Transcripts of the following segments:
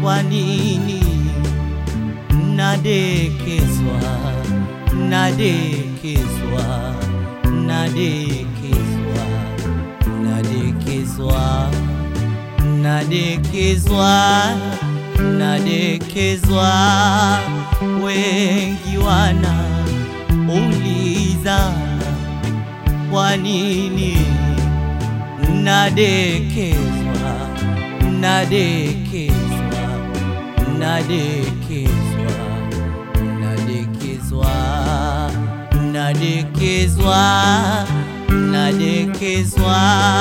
kwa nini nadekezwa, nadekezwa, nadekezwa, nadekezwa, nadekezwa, nadekezwa. Wengi wana uliza kwa nini nadekezwa, nadekezwa, nadekezwa, nadekezwa, nadekezwa, nadekezwa,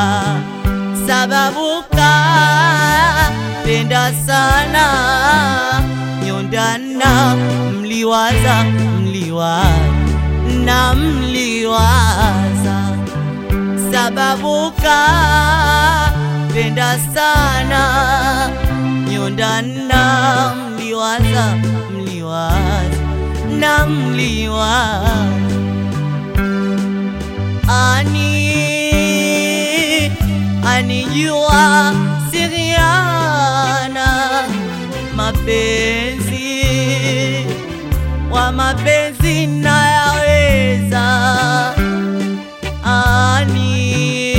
sababu kapenda sana nyondana, mliwaza, mliwaza na mliwaza sababu kapenda sana nyondana, mliwaza mliwaza na mliwaza ani anijua siriana mapenzi wa mapenzi nayaweza ani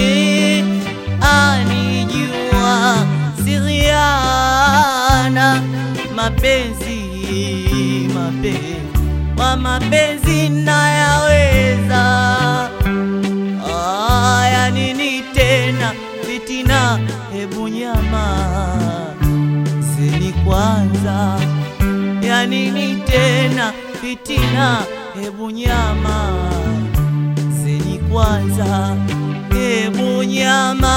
anijua siriana mapenzi mapenzi wa mapenzi nayaweza aya nini tena fitina hebu nyama zeni kwanza ya nini tena fitina hebu nyama zeni kwanza hebu nyama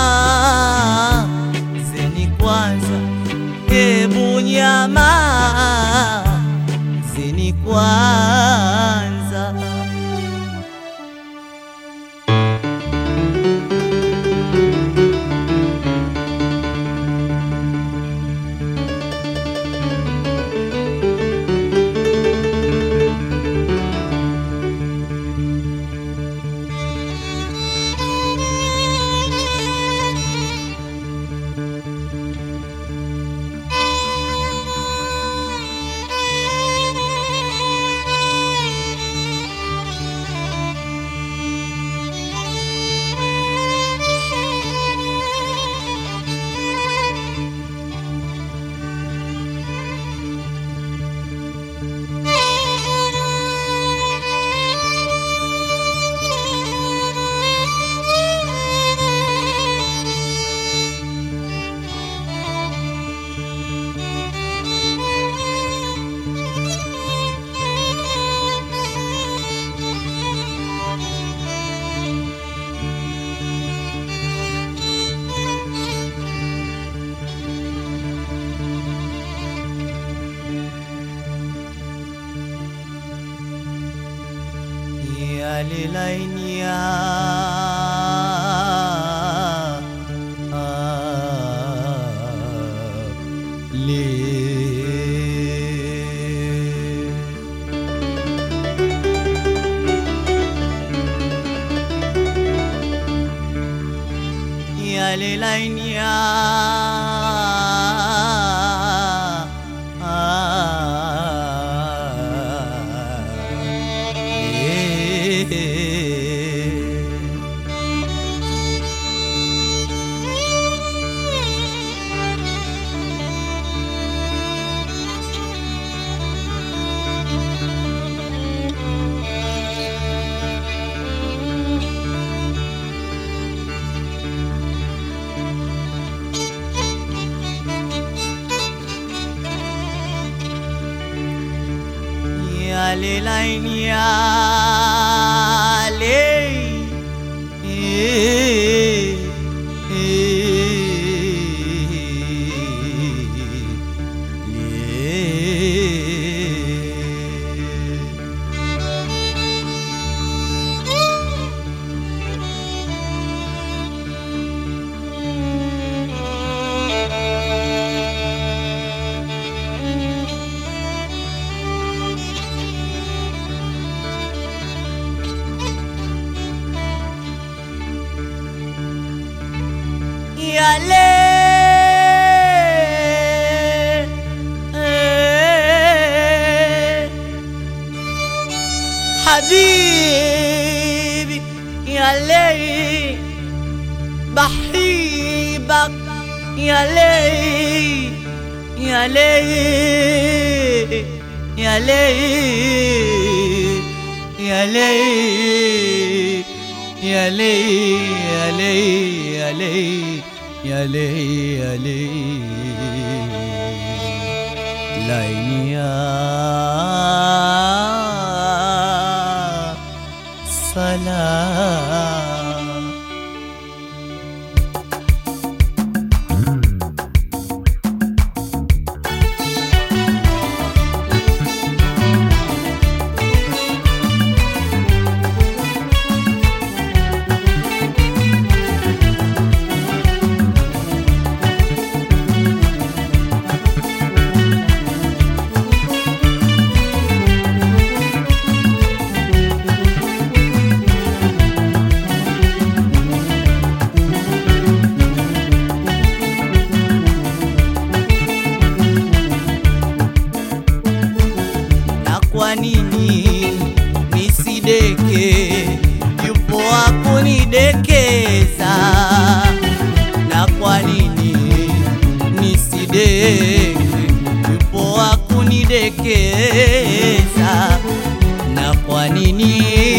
zeni kwanza hebu nyama zeni kwanza yalilainia le yalilainia yalilainia le eh, le yale حبيبي يا ليل بحبك يا ليل يا ليل يا ليل يا ليل يا ليل يا ليل يا ليل يا ليل يا ليل laini ya salam na kwa nini nisideke? Yupo wa kunidekeza. Na kwa nini nisideke? Yupo wa kunidekeza. Na kwa nini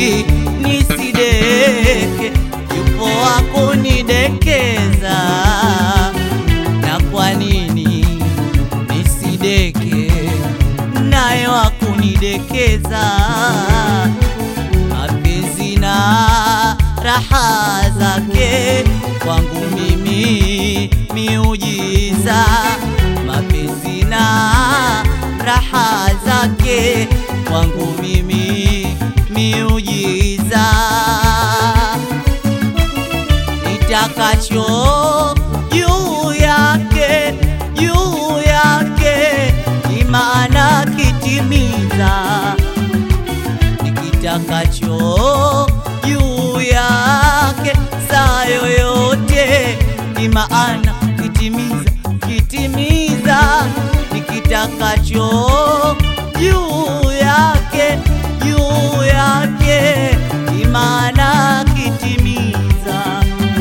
nisideke? Yupo wa kunidekeza. Na kwa nini nisideke? naye wa kunidekeza mapenzi na raha zake kwangu mimi miujiza mapenzi na raha zake kwangu mimi miujiza nitakacho juu yake juu yake ni maana kitimiza nikitakacho juu yake saa yoyote ni maana kitimiza kitimiza nikitakacho juu yake juu yake ni maana kitimiza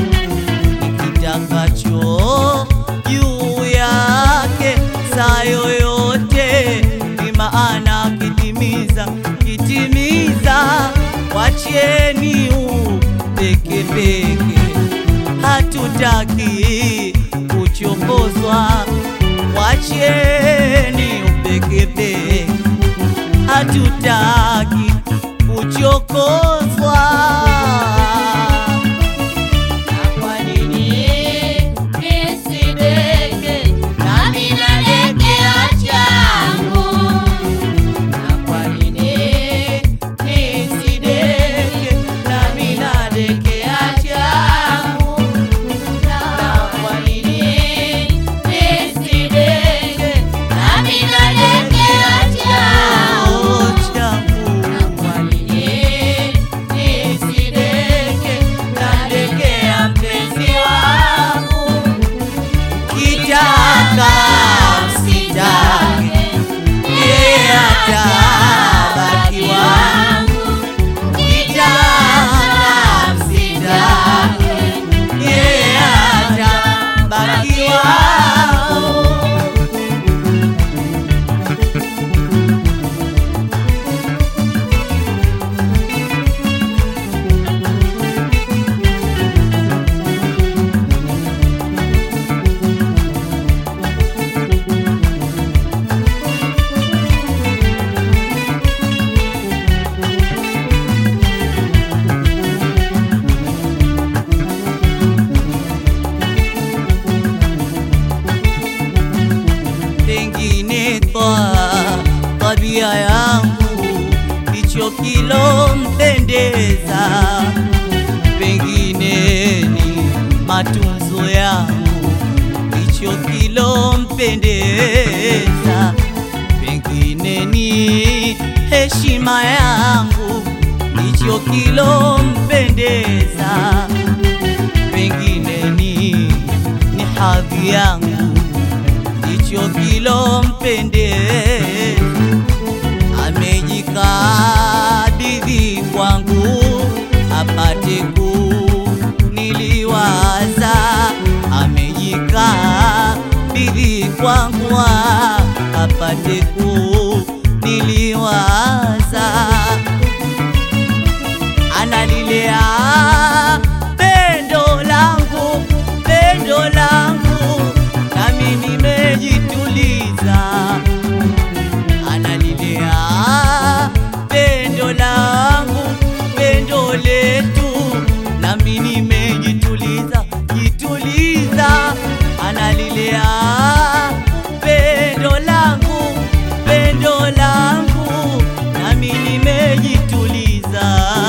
nikitakacho juu yake saa yoyote ni maana kitimiza kitimiza wacheni upekepeke hatutaki kuchokozwa wacheni upekepeke hatutaki kuchokozwa Kwa nini nisideke nami nadekea changu? Na kwa nini nisideke nami nadekea changu na kwa nini nisideke nami nadekea changu? changu Na kwa nini nisideke nadekea mpenzi wangu? kitaka msitake yeye atabaki wangu kitaka msitake yeye atabaki wangu pengine kwa tabia yangu ndicho kilompendeza, pengine ni matunzo yangu ndicho kilompendeza, pengine ni heshima yangu ndicho kilompendeza, pengine ni ni hadhi yangu ndicho kilompendeza, amejikabidhi kwangu apate kuniliwaza, amejikaa bidhi kwangu apate kuniliwaza, analilea pendo langu, pendo langu, nami nimejituliza analilea pendo langu, pendo letu, nami nimejituliza jituliza. Analilea pendo langu, pendo langu, nami nimejituliza.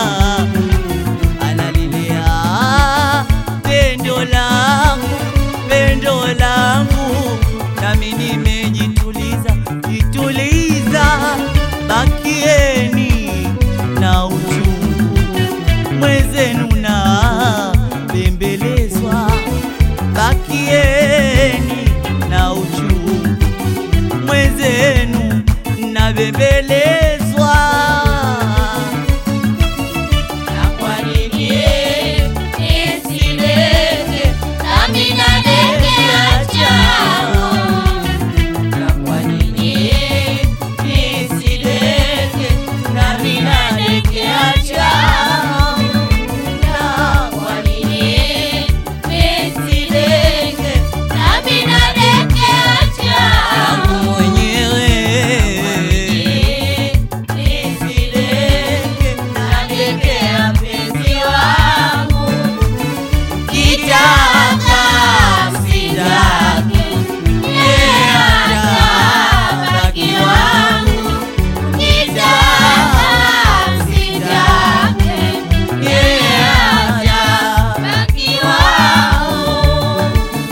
Analilea pendo langu, pendo langu, nami nimejituliza jituliza. Bakieni na uchungu mwezenu na bembelezwa, bakieni na uchungu mwezenu na bembelezwa. Na kwa nini nisileke nami nadekea chao? Na kwa nini nisileke nami nadekea chao? Na kwa nini nisileke nami nadekea chao? Yangu mwenyewe Nisileke nadekea mpenzi wangu Kitaka msitake, yeye atabaki wangu. Kitaka msitake, yeye atabaki wangu.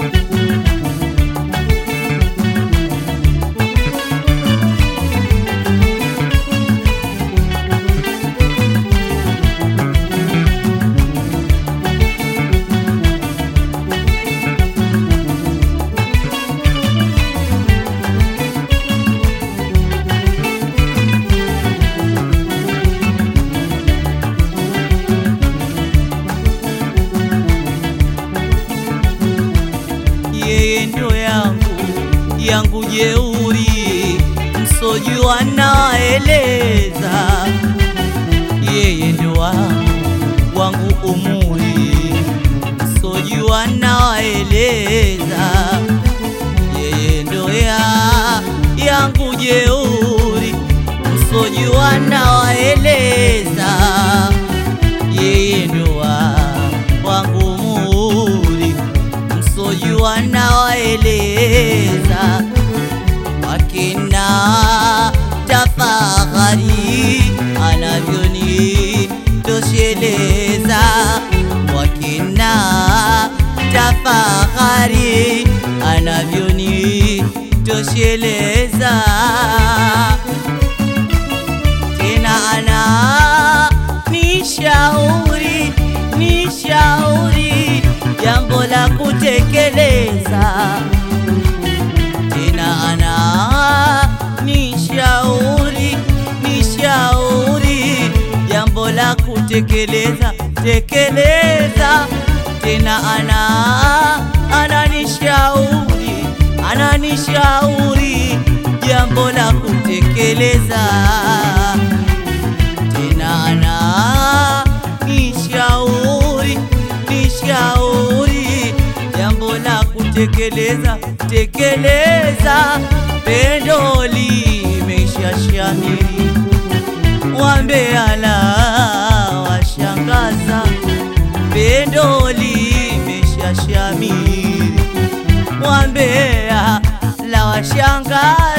yeye ndo yangu yangu jeuri, msojua naeleza, yeye ndo wangu wangu umuri, msojua naeleza, yeye ndo ya yangu jeuri, msojua naeleza, yeye ndo wa wangu muri msojua nawaeleza wakina tafahari anavyoni tosheleza wakina tafahari anavyoni tosheleza tena ana nishauri nishauri jambo la kutekeleza tena ana nishauri nishauri jambo la kutekeleza tekeleza tena ana ananishauri ananishauri jambo la kutekeleza tena ana nishauri nishauri jambo la kutekeleza tekeleza pendo limeisha shamiri wambeala washangaza pendo limesha shamiri wambea la washangaza